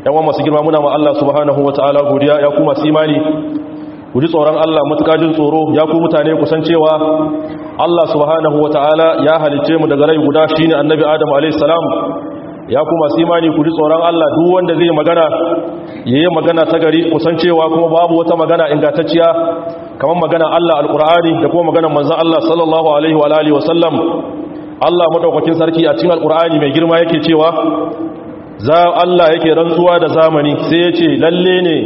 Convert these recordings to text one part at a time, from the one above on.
yawan masu girma muna ma Allah subhanahu wataala godiya ya kuma su imani ku ji tsoron Allah matuƙa jin tsoro ya ku mutane kusan cewa Allah subhanahu wataala ya halicce mu daga rai guda shine annabi Adam alayhi salam ya kuma su imani ku ji tsoron Allah duk wanda zai magana yayi magana ta gari kusan cewa kuma babu wata magana ingantacciya kamar magana Allah alqur'ani da kuma magana manzon Allah sallallahu alaihi wa alihi wa sallam Allah madaukakin sarki a cikin alqur'ani mai girma yake cewa za Allah yake rantsuwa da zamani sai ya ce lalle ne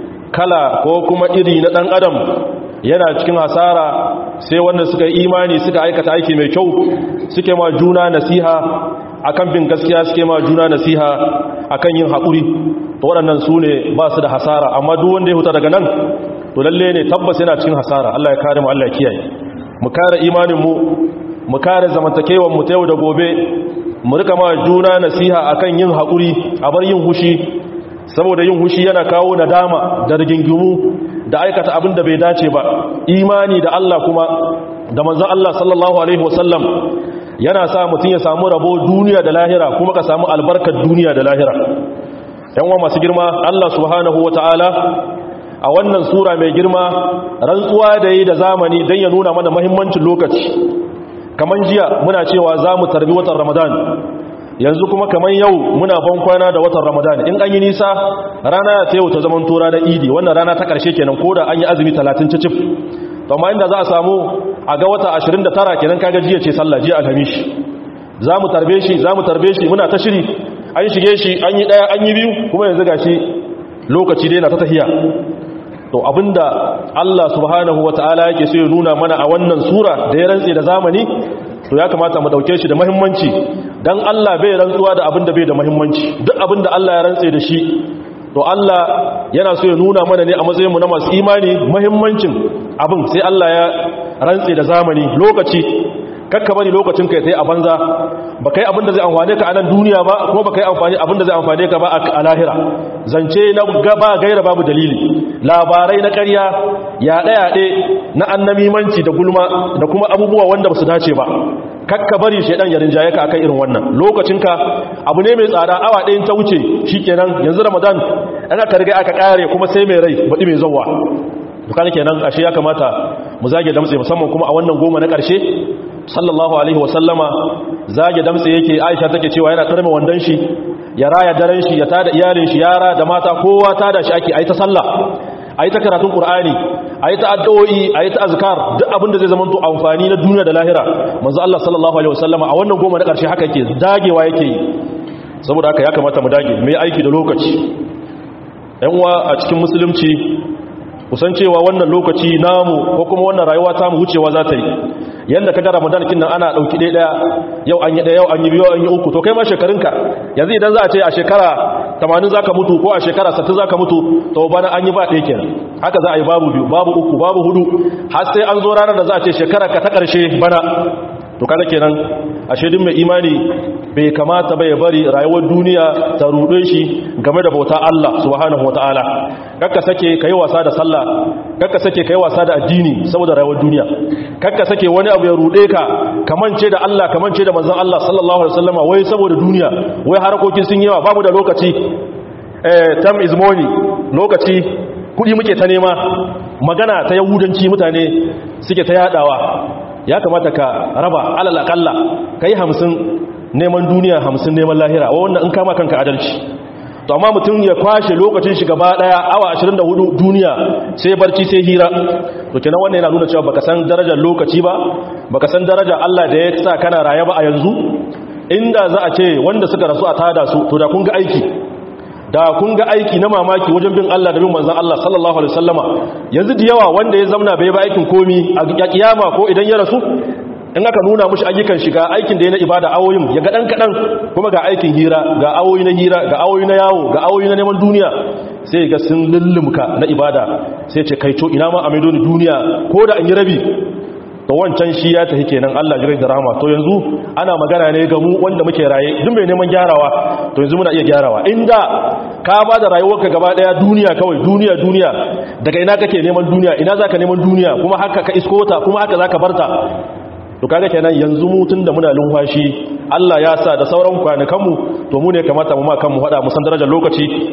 kala ko kuma iri na ɗan adam yana cikin hasara sai wanda suka yi imani suka aikata aiki mai kyau suke ma juna nasiha akan bin gaskiya suke ma juna nasiha akan yin haƙuri to waɗannan su ne ba su da hasara amma duk wanda ya huta daga nan to lalle ne tabbas yana cikin hasara Allah ya kare mu Allah ya kiyaye mu kare imanin mu mu kare zamantakewar mu ta yau da gobe mu rika ma juna nasiha akan yin haƙuri a bar yin hushi saboda yin hushi yana kawo nadama da rigingimu da aikata abin da bai dace ba imani da Allah kuma da manzon Allah sallallahu alaihi wasallam yana sa mutum ya samu rabo duniya da lahira kuma ka samu albarkar duniya da lahira yan wa masu girma Allah subhanahu wataala a wannan sura mai girma rantsuwa da yi da zamani don ya nuna mana muhimmancin lokaci kaman jiya muna cewa za mu tarbi watan ramadan yanzu kuma kaman yau muna ban kwana da watan ramadan in an yi nisa rana ta yau ta zaman tura na idi wannan rana ta karshe kenan ko da an yi azumi 30 cicif to amma inda za a samu a ga wata 29 kenan kaga jiya ce sallah jiya alhamis za mu tarbe shi za mu tarbe shi muna ta shiri an shige shi an yi daya an yi biyu kuma yanzu gashi lokaci dai na ta tahiya to abinda Allah subhanahu wata'ala yake so ya nuna mana a wannan sura da ya rantse da zamani to ya kamata mu dauke shi da muhimmanci dan Allah bai rantsuwa da abinda bai da muhimmanci duk abinda Allah ya rantse da shi to Allah yana so ya nuna mana ne a matsayin mu na masu imani muhimmancin abin sai Allah ya rantse da zamani lokaci kakka bari lokacin kai sai a banza ba kai abinda zai amfane ka a nan duniya ba kuma ba kai amfani abinda zai amfane ka ba a lahira zance na gaba gaira babu dalili labarai na ƙarya yaɗe-yaɗe na annamimanci da gulma da kuma abubuwa wanda ba su dace ba kakka bari shaidan ya rinjaye ka akan irin wannan lokacinka abu ne mai tsada awa ɗayan ta wuce shikenan yanzu ramadan an aka riga aka ƙare kuma sai mai rai baɗi mai zauwa dukkan kenan ashe ya kamata mu zage damtse musamman kuma a wannan goma na ƙarshe sallallahu alaihi wasallama zage damtse yake aisha take cewa yana tarme wandan shi ya raya daren shi ya tada iyalin shi yara da mata kowa tada shi ake ayi ta sallah ayi ta karatun qur'ani ayi ta addu'o'i ayi ta azkar duk abin da zai zama to amfani na duniya da lahira manzo Allah sallallahu alaihi wasallama a wannan goma na karshe haka yake dagewa yake yi saboda haka ya kamata mu dage mu yi aiki da lokaci yan uwa a cikin musulunci kusan cewa wannan lokaci namu ko kuma wannan rayuwa ta mu wucewa za ta yi yanda ka ga ramadan kin nan ana dauki ɗaya ɗaya yau an yi ɗaya yau an yi biyu an yi uku to kai ma shekarunka yanzu idan za a ce a shekara 80 zaka mutu ko a shekara 60 zaka mutu to bana an yi ba ɗaya kenan haka za a yi babu biyu babu uku babu hudu har sai an zo ranar da za a ce shekara ka ta ƙarshe bana to kada kenan ashe din mai imani bai kamata bai bari rayuwar duniya ta ruɗe shi game da bauta Allah subhanahu wataala kakka sake kai wasa da sallah kakka sake kai wasa da addini saboda rayuwar duniya kakka sake wani abu ya ruɗe ka kamance da Allah kamance da manzon Allah sallallahu alaihi wasallama wai saboda duniya wai harakokin sun yawa babu da lokaci eh time is money lokaci kudi muke ta nema magana ta yahudanci mutane suke ta yadawa ya kamata ka raba alal akalla kai hamsin neman duniya hamsin neman lahira wa wannan in kama kanka adalci to amma mutum ya kwashe lokacin shi gaba daya awa 24 duniya sai barci sai hira to kenan wannan yana nuna cewa baka san darajar lokaci ba baka san darajar Allah da ya sa kana raye ba a yanzu inda za a ce wanda suka rasu a tada su to da kun ga aiki da kun ga aiki na mamaki wajen bin Allah da bin manzon Allah sallallahu alaihi wasallama yanzu da yawa wanda ya zamna bai ba aikin komi a kiyama ko idan ya rasu in aka nuna mushi ayyukan shiga aikin da ya na ibada awoyin ya ga dan kadan kuma ga aikin hira ga awoyi na hira ga awoyi na yawo ga awoyi na neman duniya sai ga sun lullumka na ibada sai ce kai to ina ma a maido ni duniya ko da an yi rabi to wancan shi ya tafi kenan Allah jirai da rahama to yanzu ana magana ne ga mu wanda muke raye duk mai neman gyarawa to yanzu muna iya gyarawa inda ka ba da rayuwarka gaba daya duniya kawai duniya duniya daga ina kake neman duniya ina zaka neman duniya kuma haka ka isko ta kuma haka zaka barta to kaga kenan yanzu mu tunda muna lumfashi Allah ya sa da sauran kwanakanmu to mu ne kamata mu ma kanmu hada mu san darajar lokaci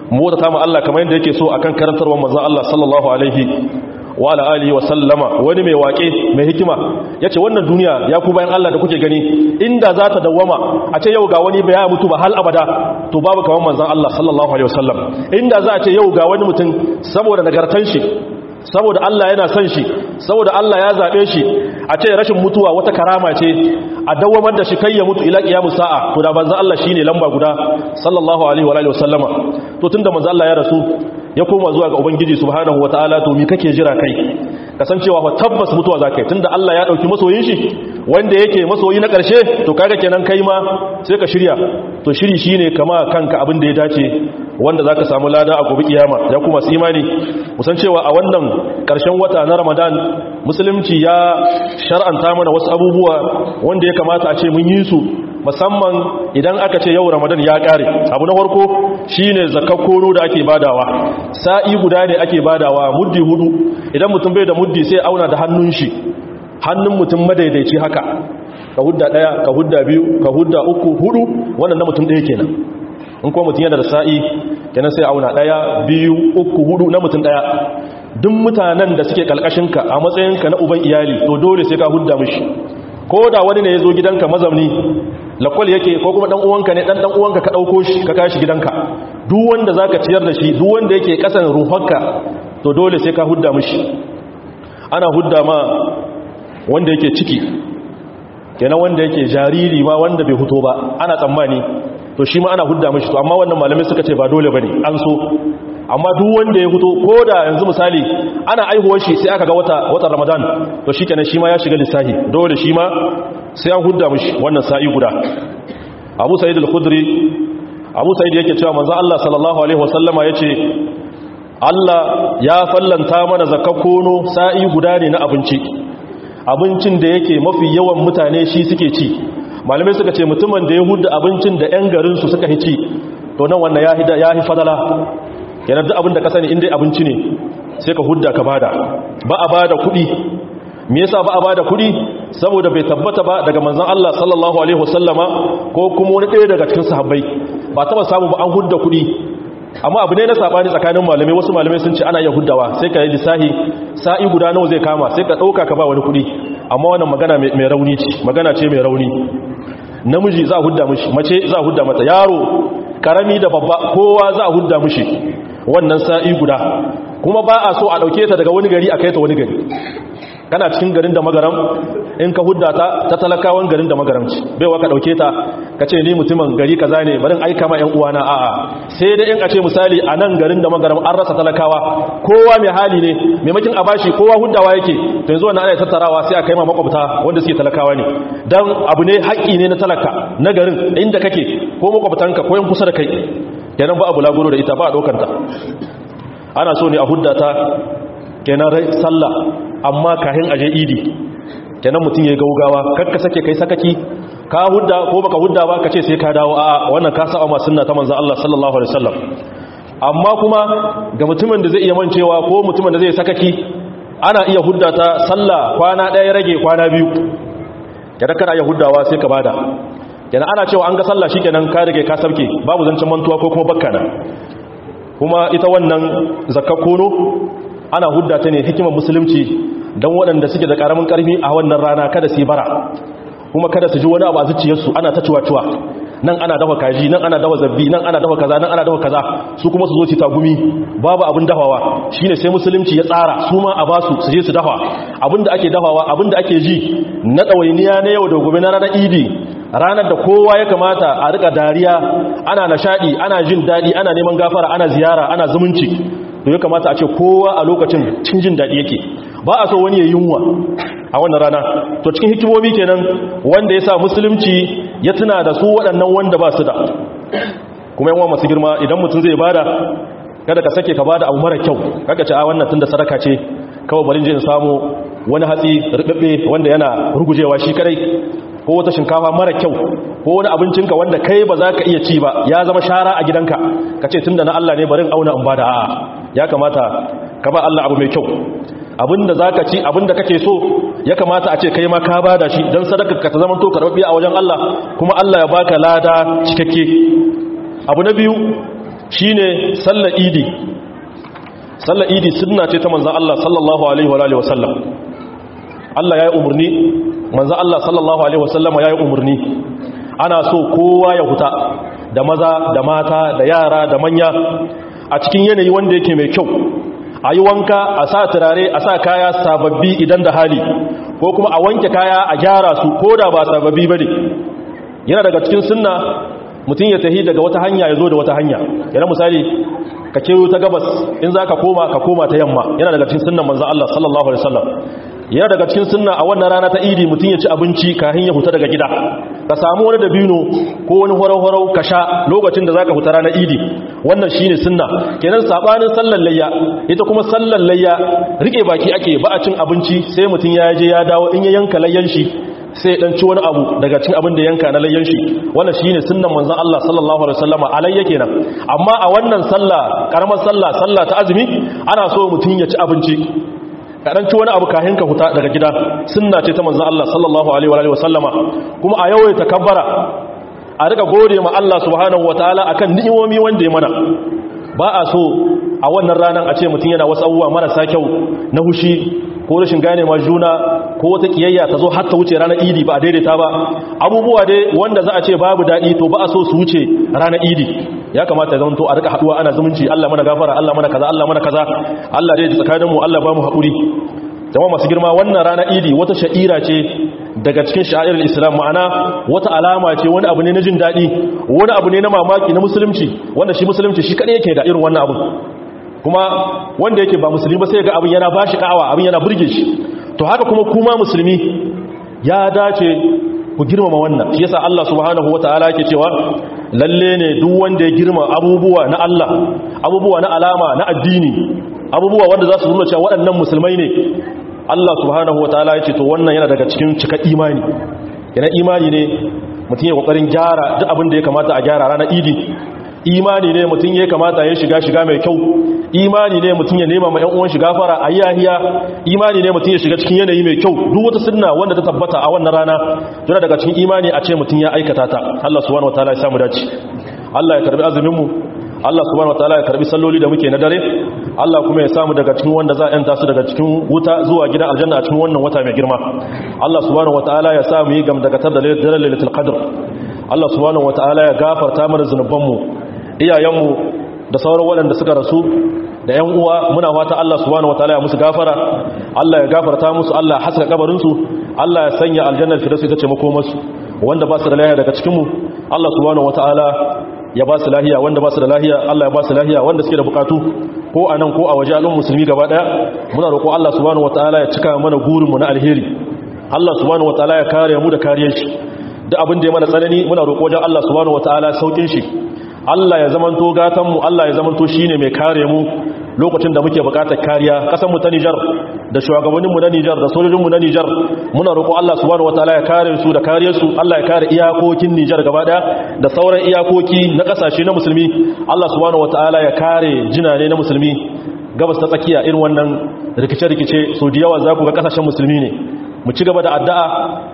mota ta ma Allah kamar yadda yake so akan karantarwar manzon Allah sallallahu alaihi wa ala alihi wa sallama wani mai wake mai hikima yace wannan duniya ya ku bayan Allah da kuke gani inda za ta dawwama a ce yau ga wani bai mutu ba hal abada to babu kamar manzon Allah sallallahu alaihi wasallam inda za a ce yau ga wani mutum saboda nagartan shi saboda Allah yana son shi saboda Allah ya zabe shi a ce rashin mutuwa wata karama ce a dawamar da shi kai ya mutu ila qiyamus sa'a to da manzon Allah shine lamba guda sallallahu alaihi wa alihi wasallama to tunda manzon Allah ya rasu ya koma zuwa ga ubangiji subhanahu wataala to me kake jira kai kasancewa fa tabbas mutuwa zakai tunda Allah ya dauki masoyin shi wanda yake masoyi na karshe to kaga kenan kai ma sai ka shirya to shiri shine kama kanka abin da ya dace wanda zaka samu lada a gobe kiyama ya kuma su imani musan cewa a wannan karshen wata na Ramadan musulunci ya shar'anta mana wasu abubuwa wanda ya kamata a ce mun yi su musamman idan aka ce yau ramadan ya kare abu na farko shine zakakkono da ake badawa sa'i guda ne ake badawa muddi hudu idan mutum bai da muddi sai auna da hannun shi hannun mutum madaidaici haka ka hudda daya ka hudda biyu ka hudda uku hudu wannan na mutum daya kenan in kuma mutum yana da sa'i kenan sai auna daya biyu uku hudu na mutum daya duk mutanen da suke kalkashinka a matsayinka na uban iyali to dole sai ka hudda mishi ko da wani ne ya zo gidanka mazamni lakwal yake ko kuma dan uwanka ne dan dan uwanka ka dauko shi ka kashi gidanka duk wanda zaka ciyar da shi duk wanda yake kasan ruhanka to dole sai ka hudda mishi ana hudda ma wanda yake ciki kenan wanda yake jariri ma wanda bai huto ba ana tsammani to shi ma ana hudda mishi to amma wannan malamai suka ce ba dole bane an so amma duk wanda ya fito ko da yanzu misali ana aihuwar shi sai aka ga wata watan ramadan to shi kenan shi ma ya shiga lissahi dole shi ma sai an hudda mishi wannan sa'i guda abu sa'id al-khudri abu sa'id yake cewa manzo Allah sallallahu alaihi wasallama yace Allah ya fallanta mana zakakkono sa'i guda ne na abinci abincin da yake mafi yawan mutane shi suke ci malamai suka ce mutumin da ya hudda abincin da 'yan garinsu suka ci to nan wannan ya hi fadala yana duk abin da ka sani inda abinci ne sai ka hudda ka bada ba a bada kuɗi me yasa ba a bada kuɗi saboda bai tabbata ba daga manzon Allah sallallahu alaihi wasallama ko kuma wani ɗaya daga cikin sahabbai ba taba samu ba an hudda kuɗi amma abu ne na sabani tsakanin malamai wasu malamai sun ce ana iya huddawa sai ka yi lissahi sa'i guda nawa zai kama sai ka ɗauka ka ba wani kuɗi amma wannan magana mai rauni ce magana ce mai rauni namiji za a hudda mishi mace za a hudda mata yaro karami da babba kowa za a hudda mishi wannan sa'i guda kuma ba a so a ɗauke ta daga wani gari a kai ta wani gari kana cikin garin da magaram in ka hudda ta ta talakawan garin da magaram ce baiwa ka ɗauke ta ka ce ni mutumin gari kaza ne barin aika ma 'yan uwana a'a sai dai in a ce misali a nan garin da magaram an rasa talakawa kowa mai hali ne maimakin a bashi kowa huddawa yake to yanzu wannan ana tattarawa sai a kai ma makwabta wanda suke talakawa ne dan abu ne haƙƙi ne na talaka na garin inda kake ko makwabtanka ko yan kusa da kai kenan ba abu lagoro da ita ba a ɗaukanta ana so ne a huddata kenan rai sallah amma kahin aje idi kenan mutum ya gaugawa kakka sake kai sakaki ka hudda ko baka hudda ba ka ce sai ka dawo a wannan ka sa ma sunna ta manzon Allah sallallahu alaihi wasallam amma kuma ga mutumin da zai iya mancewa ko mutumin da zai sakaki ana iya huddata sallah kwana ɗaya rage kwana biyu kenan kana iya huddawa sai ka bada kenan ana cewa an ga sallah shikenan ka rage ka sabke babu zancen mantuwa ko kuma bakkana kuma ita wannan zakkakono ana hudda ta ne hikimar musulunci don waɗanda suke da ƙaramin ƙarfi a wannan rana kada su yi bara kuma kada su ji wani abu a zuciyarsu ana ta ciwa-ciwa nan ana dafa kaji nan ana dafa zabbi nan ana dafa kaza nan ana dafa kaza su kuma su zo su tagumi babu abin dafawa shine sai musulunci ya tsara su ma a basu su je su dafa abin da ake dafawa abin da ake ji na ɗawainiya na yau da gobe na ranar idi ranar da kowa ya kamata a rika dariya ana nashadi ana jin daɗi ana neman gafara ana ziyara ana zumunci to ya kamata a ce kowa a lokacin cin jin daɗi yake ba a so wani ya yunwa a wannan rana to cikin hikimomi kenan wanda ya sa musulunci ya tuna da su waɗannan wanda ba su da kuma yawan masu girma idan mutum zai bada kada ka sake ka bada abu mara kyau kaka ce a wannan tun da sadaka ce kawai bari in samu wani hatsi rubebe wanda yana rugujewa shi kadai ko wata shinkafa mara kyau ko wani abincinka wanda kai ba za ka iya ci ba ya zama shara a gidanka ka ce tun da na Allah ne barin auna in bada a'a ya kamata ka ba Allah abu mai kyau abinda za ka ci abinda kake so ya kamata a ce kai ma ka bada shi don sadaka ka ta zama to karɓaɓɓe a wajen Allah kuma Allah ya baka lada cikakke abu na biyu shine sallar idi sallar idi sunna ce ta manzon Allah sallallahu alaihi wa alihi wasallam Allah yayi umurni manzon Allah sallallahu alaihi wasallama yayi umurni ana so kowa ya huta da maza da mata da yara da manya a cikin yanayi wanda yake mai kyau a yi wanka a sa turare a sa kaya sababbi idan da hali ko kuma a wanke kaya a gyara su ko da ba sababbi ba ne yana daga cikin sunna mutum ya tahi daga wata hanya ya zo da wata hanya yana misali ka kewo ta gabas in za ka koma ka koma ta yamma yana daga cikin sunnan manzan Allah sallallahu alaihi wasallam yana daga cikin sunna a wannan rana ta idi mutum ya ci abinci kafin ya huta daga gida ka samu wani dabino ko wani horau-horau ka sha lokacin da zaka huta ranar idi wannan shine sunna kenan sabanin sallar layya ita kuma sallar layya rike baki ake ba a cin abinci sai mutum ya je ya dawo in ya yanka layyan shi sai dan ci wani abu daga cin abin da yanka na layyan shi wannan shine sunnan manzon Allah sallallahu alaihi wasallama alayya kenan amma a wannan sallah karamar sallah sallah ta azumi ana so mutum ya ci abinci kaɗan ci wani abu kahin ka huta daga gida sunna ce ta manzan Allah sallallahu alaihi wa sallama kuma a yawaita kabbara a rika gode ma Allah subhanahu wataala akan ni'imomi wanda ya mana ba a so a wannan ranar a ce mutum yana wasu abubuwa marasa kyau na hushi ko rashin gane ma juna ko wata kiyayya ta zo har ta wuce ranar idi ba a daidaita ba abubuwa dai wanda za a ce babu daɗi to ba a so su wuce ranar idi ya kamata ya zama to a rika haɗuwa ana zumunci Allah mana gafara Allah mana kaza Allah mana kaza Allah dai tsakanin mu Allah ba mu haƙuri jama'a masu girma wannan ranar idi wata sha'ira ce daga cikin sha'irar islam ma'ana wata alama ce wani abu ne na jin daɗi wani abu ne na mamaki na musulunci wanda shi musulunci shi kaɗai yake da irin wannan abu kuma wanda yake ba musulmi ba sai ga abin yana bashi ka'awa abin yana burge shi to haka kuma kuma musulmi ya dace ku girmama wannan shi yasa Allah subhanahu wataala yake cewa lalle ne duk wanda ya girma abubuwa na Allah abubuwa na alama na addini abubuwa wanda za su nuna cewa waɗannan musulmai ne Allah subhanahu wataala yake to wannan yana daga cikin cika imani yana imani ne mutum ya kokarin gyara duk abin da ya kamata a gyara ranar idi imani ne mutum ya kamata ya shiga shiga mai kyau imani ne mutum ya nema ma ƴan uwan shiga fara a yahiya imani ne mutum ya shiga cikin yanayi mai kyau duk wata sunna wanda ta tabbata a wannan rana yana daga cikin imani a ce mutum ya aikata ta Allah subhanahu wataala ya samu dace Allah ya karbi azumin mu Allah subhanahu wataala ya karbi salloli da muke na dare Allah kuma ya samu daga cikin wanda za a yanta su daga cikin wuta zuwa gidan aljanna a cikin wannan wata mai girma Allah subhanahu wataala ya samu yi gamdakatar da lailatul qadr Allah subhanahu wataala ya gafarta mana zunubanmu iyayenmu da sauran waɗanda suka rasu da ‘yan uwa muna fata Allah subhanahu wataala ya musu gafara Allah ya gafarta musu Allah ya haska kabarinsu Allah ya sanya aljannar firdausi ta ce makomarsu wanda ba su da lahiya daga cikinmu Allah subhanahu wataala ya ba su lahiya wanda ba su da lahiya Allah ya ba su lahiya wanda suke da bukatu ko a nan ko a waje al'ummar musulmi gaba daya muna roƙo Allah subhanahu wataala ya cika mana gurinmu na alheri Allah subhanahu wataala ya kare mu da kariyar shi duk abin da ya mana tsanani muna roƙo wajen Allah subhanahu wataala saukin shi Allah ya zamanto gatanmu Allah ya zamanto shine mai kare mu lokacin da muke bukatar kariya kasan mu ta Niger da shugabannin mu na Niger da sojojin mu na Niger muna roƙo Allah subhanahu wataala ya kare su da kariyar su Allah ya kare iyakokin Niger gaba daya da sauran iyakoki na kasashe na musulmi Allah subhanahu wataala ya kare jinane na musulmi gabas ta tsakiya irin wannan rikice-rikice so da yawa za ku ga kasashen musulmi ne mu ci gaba da addu'a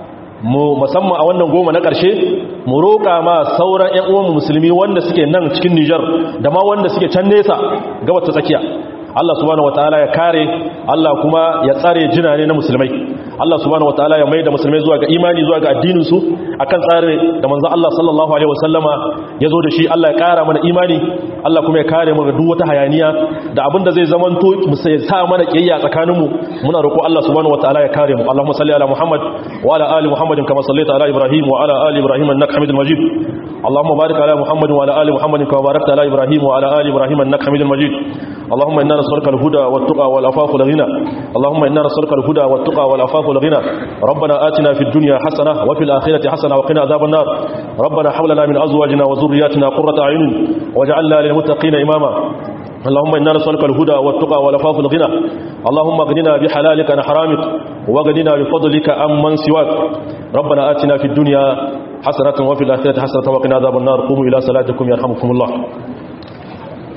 mu musamman a wannan goma na ƙarshe mu roƙa ma sauran ƴan uwan musulmi wanda suke nan cikin Niger da ma wanda suke can nesa gabar ta tsakiya Allah subhanahu wataala ya kare Allah kuma ya tsare jinane na musulmai Allah subhanahu wataala ya maida musulmai zuwa ga imani zuwa ga addinin su akan tsare da manzo Allah sallallahu alaihi wasallama yazo da shi Allah ya kara mana imani Allah kuma ya kare mu ga duk wata hayaniya da abin da zai zamanto mu sai sa mana kiyayya tsakanin mu muna roƙo Allah subhanahu wataala ya kare mu Allahumma salli ala Muhammad wa ala ali Muhammadin kama sallaita ala Ibrahim wa ala ali Ibrahim innaka Hamidul Majid Allahumma barik ala Muhammad wa ala ali Muhammadin kama barakta ala Ibrahim wa ala ali Ibrahim innaka Hamidul Majid اللهم إنا نسألك الهدى والتقى والعفاف والغنى اللهم إنا نسألك الهدى والتقى والعفاف والغنى ربنا آتنا في الدنيا حسنة وفي الآخرة حسنة وقنا عذاب النار ربنا حولنا من أزواجنا وذرياتنا قرة أعين واجعلنا للمتقين إماما اللهم إنا نسألك الهدى والتقى والعفاف والغنى اللهم اغننا بحلالك عن حرامك واغننا بفضلك عمن سواك ربنا آتنا في الدنيا حسنة وفي الآخرة حسنة وقنا عذاب النار قوموا إلى صلاتكم يرحمكم الله